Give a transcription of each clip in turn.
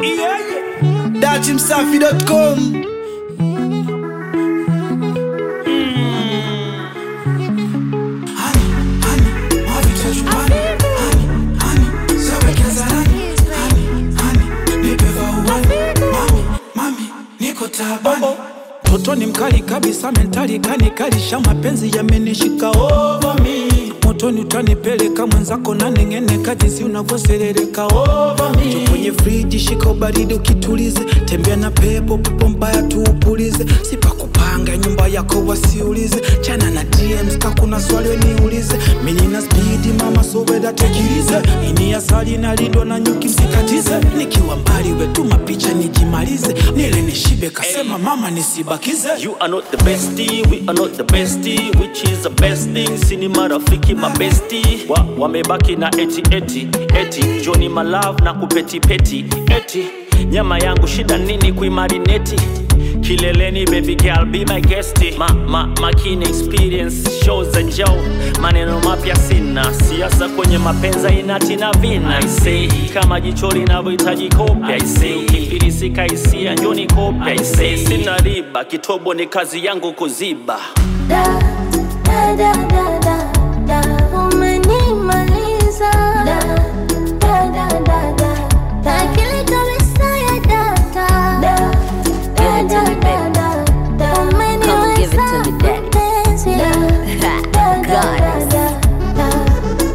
datimsafi.com Toto ni mkali kabisa, mentali kanikalisha, mapenzi yamenishika over me. Motoni utanipeleka mwenzako na neng'eneka, jinsi unavyoserereka over me. Jo kwenye friji, shika ubaridi ukitulize, tembea na pepo, pepo mbaya tuupulize, sipakupanga nyumba yako wasiulize, chana na DMs ka kuna swali weniulize, mimi na spidi mama soweda tekilize, ini asali nalindwa na nyuki msikatize, nikiwa mbali wetuma picha nijimalize, nile nishibe kasema mama nisibakize You are not the bestie, we are not the bestie, which is the best thing. Sini marafiki mabesti wa, wamebaki na eti eti eti Johnny my love na kupeti peti eti nyama yangu shida nini kuimarineti kileleni baby girl be my guest ma, ma, makini experience shows za Joe maneno mapya sina siasa kwenye mapenza inatina vina I say kama jicho linavyohitaji kope I say ukifilisika hisia njoni kope I say sina riba kitobo ni kazi yangu kuziba Da, da, da, da, da, da, umenimaliza. Da, da, da, da, da, da, akili kabisa ya data. Da, da, Give it to da, me, da, baby. da, da, Come give it to umeniweza me, daddy. mpenzi. Da, da, da, Goddess. da, da, da.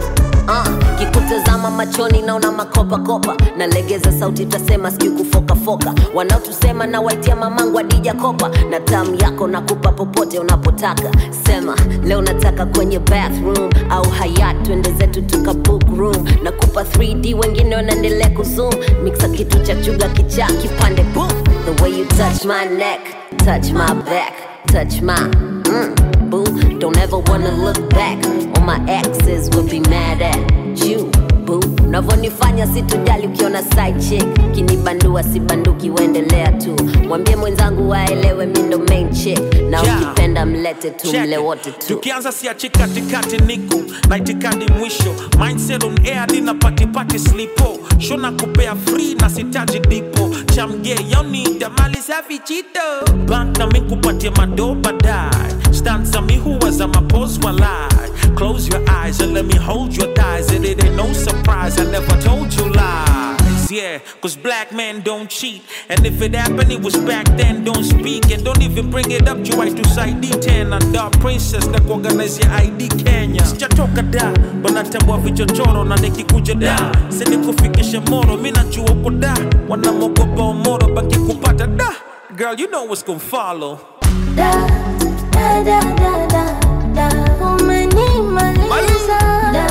Uh, kikutazama machoni naona makopakopa nalegeza sauti tasema sijui kufokafoka wanaotusema na waitia mamangu adija kopa na tamu yako nakupa popote unapotaka sema leo nataka kwenye bathroom au hayat twende zetu tuka book room nakupa 3d wengine wanaendelea kuzoom mixa kitu cha chuga kichaa kipande boom the way you touch my neck touch my back touch my mm, boo don't ever wanna look back all my exes will be mad at you boo unavyonifanya sitojali ukiona side chick kinibandua sibanduki uendelea tu mwambie mwenzangu waelewe mi ndo main chick na Yeah. ukipenda mlete tu Check mle it. wote tu tukianza siachi katikati niko na itikadi mwisho mindset on air dina patipati slipo sho na kupea free na sitaji dipo chamge yonida mali safi chito bank na mi kupatia mado baadaye stanza mi huwa za mapos walai close your eyes and let me hold your thighs it ain't no surprise i never told you lies yeah cause black men don't cheat and if it happened it was back then don't speak and don't even bring it up you right to side d10 and dark princess na kuorganize ya id kenya sijatoka da wanatambua vichochoro na nikikuja da sinikufikishe moro mi najua uko da wanamogopa omoro baki kupata da girl you know what's gonna follow Da, da, da, da, da, da, umenimaliza. Da,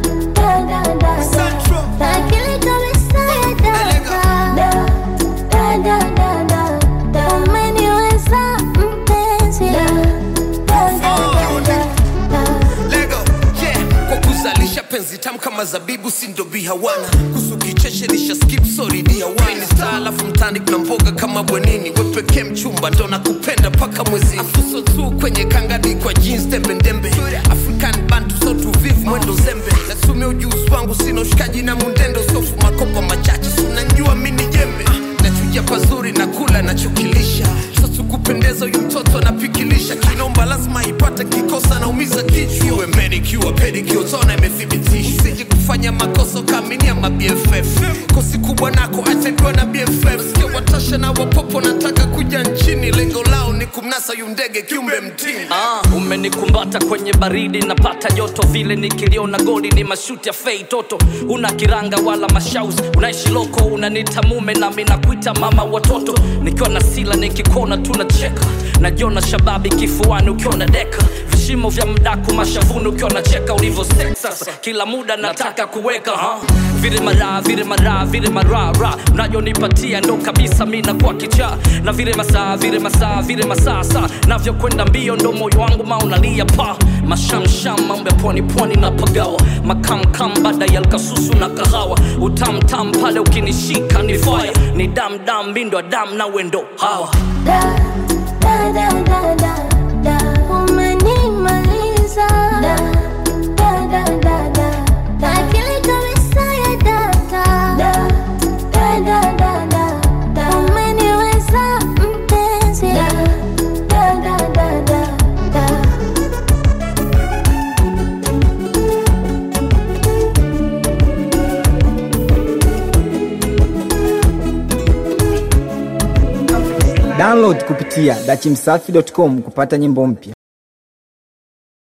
da, da, da, da, da, akili kabisa ya data. Da, da, da, da, da, da, umeniweza mpenzi. Da, da, da, da, da, da. Lego, yeah. Kwa kuzalisha penzi tamu kama zabibu sindo bihawana kusu kicheshe nisha skip sorry dihawana star alafu mtani kuna mboga kama bwenini wepekee mchumba ndo nakupenda paka mwezini afuso tu kwenye kangadi kwa jeans tembendembe african bantu so tuvivu mwendo zembe nasumia ujuzi wangu sina ushikaji na mundendo sofu makopa machache sunanjua mini jembe nachuja pazuri na kula nachokilisha sasa kupendeza huyu mtoto anapikilisha kinomba lazima ipate kikosa naumiza kichwa iwe manicure pedicure tona imethibitisha usije kufanya makosa ukaminia ma BFF kosi kubwa nako atendwa na BFF sikia watasha na wapopo nataka kuja nchini lengo lao ni kumnasa yu ndege kiumbe mtini Ah, umenikumbata kwenye baridi napata joto vile nikiliona goli ni mashuti ya fei toto una kiranga wala mashaus unaishi loko unanita mume nami nakuita mama watoto nikiwa na sila nikikona tunacheka najiona shababi kifuani ukiona deka vishimo vya mdaku mashavuni ukiwa nacheka ulivyo sex sasa kila muda nataka kuweka ha? vile mara vile mara vile mara ra unayonipatia ndo kabisa mi nakuwa kichaa na vile masaa vile masaa vile masaa saa navyokwenda mbio ndo moyo wangu maunalia pa mashamsham mambo ya pwani pwani na pagawa makamkam baada ya lkasusu na kahawa utamtam pale ukinishika ni faya ni damdam mindo dam na wendo hawa Da, da, da, da, da, da, umenimaliza. Da, da, da, da, da, da, akili kabisa ya data. Da, da, da, da, da, Download kupitia dachimsafi.com kupata nyimbo mpya.